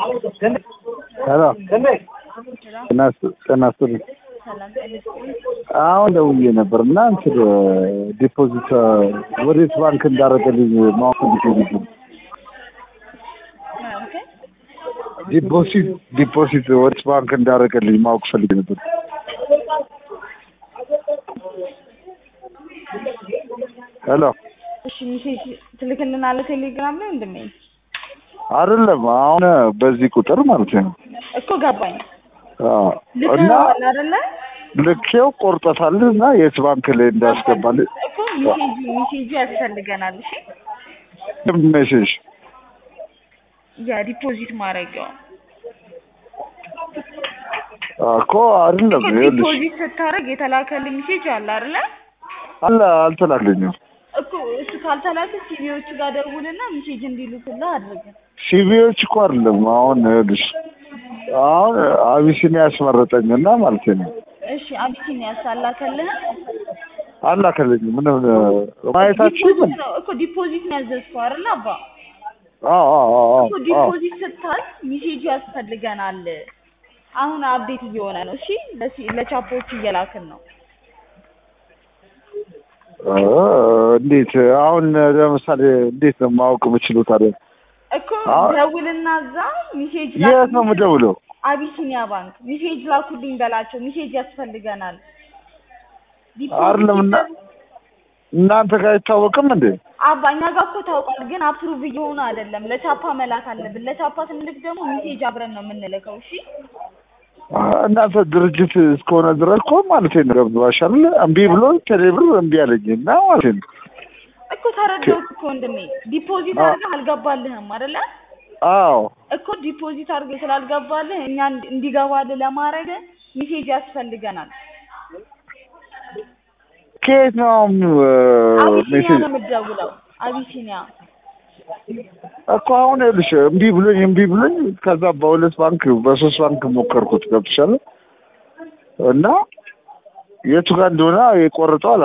ሄሎ ጤና ይስጥልኝ። ሰላም ጤና ይስጥልኝ። አሁን ደውዬ ነበር እና እንትን ዲፖዚት ወዴት ባንክ እንዳደረገልኝ ማወቅ ፈልጌ ነበር። ኦኬ ዲፖዚት ዲፖዚት ወዴት ባንክ እንዳደረገልኝ ማወቅ ፈልጌ ነበር። ሄሎ እሺ ሚሴጅ ትልክልናለህ ቴሌግራም ላይ ወንድሜ? አይደለም አሁን በዚህ ቁጥር ማለት ነው። እኮ ገባኝ። አዎ እና ልከኸዋል አይደለ? ልኬው ቆርጦታል እና የት ባንክ ላይ እንዳስገባል እኮ ሚሴጅ ሚሴጁ ያስፈልገናል። እሺ ሜሴጅ የዲፖዚት ማድረጊያው እኮ አይደለም እኮ ይኸውልሽ ዲፖዚት ስታደርግ የተላከልህ ሚሴጅ አለ አይደለ? አለ አልተላከኝም። እኮ እሱ ካልተላከ ሲቪዎቹ ጋር ደውልና ሚሴጅ እንዲልኩልህ አድርግ። ሲቪዎች እኮ አይደለም አሁን ይኸውልሽ አሁን አቢሲኒያ ያስመረጠኝና ማለት ነው እሺ አቢሲኒያ ሳላከልህ አላከልኝም። ምንም ማየታችን ዲፖዚት ነው እኮ ዲፖዚት ነው ያዘዝከው አይደለ አባ? አዎ አዎ አዎ እኮ አዎ ዲፖዚት ስታል ሚሴጁ ያስፈልገናል። አሁን አፕዴት እየሆነ ነው። እሺ ለሲ- ለቻፖቹ እየላክን ነው። እ እንዴት አሁን ለምሳሌ እንዴት ነው ማወቅ የምችለው ታዲያ? እኮ አዎ። ደውልና እዛ ሚሴጅ የት ነው የምደውለው? አቢሲኒያ ባንክ ሚሴጅ ላኩልኝ በላቸው። ሚሴጅ ያስፈልገናል። አይደለም እና እናንተ ጋር አይታወቅም እንዴ? አባ እኛ ጋር እኮ ታውቋል፣ ግን አፕሩቭ እየሆነ አይደለም። ለቻፓ መላክ አለብን። ለቻፓ ስንልክ ደግሞ ሚሴጅ አብረን ነው የምንልከው። እሺ እናንተ ድርጅት እስከሆነ ድረስ እኮ ማለት ነው ገብቶሻል። እምቢ ብሎ ቴሌብር እምቢ አለኝ እና ማለት ነው እኮ ተረዳሁት እኮ ወንድሜ። ዲፖዚት አዎ። አድርገህ አልገባልህም አይደለ? አዎ እኮ ዲፖዚት አድርገህ ስላልገባልህ እኛ እንዲ- እንዲገባልህ ለማድረግ ሚሴጅ ያስፈልገናል። ከየት ነው አሁን አቢሲኒያ ሜሴጅ ነው የምትደውለው። አቢሲኒያ እኮ አሁን ይኸውልሽ እምቢ ብሎኝ እምቢ ብሎኝ ከዛ በሁለት ባንክ በሶስት ባንክ ሞከርኩት ገብቶሻል። እና የቱ ጋር እንደሆነ የቆረጠው አላ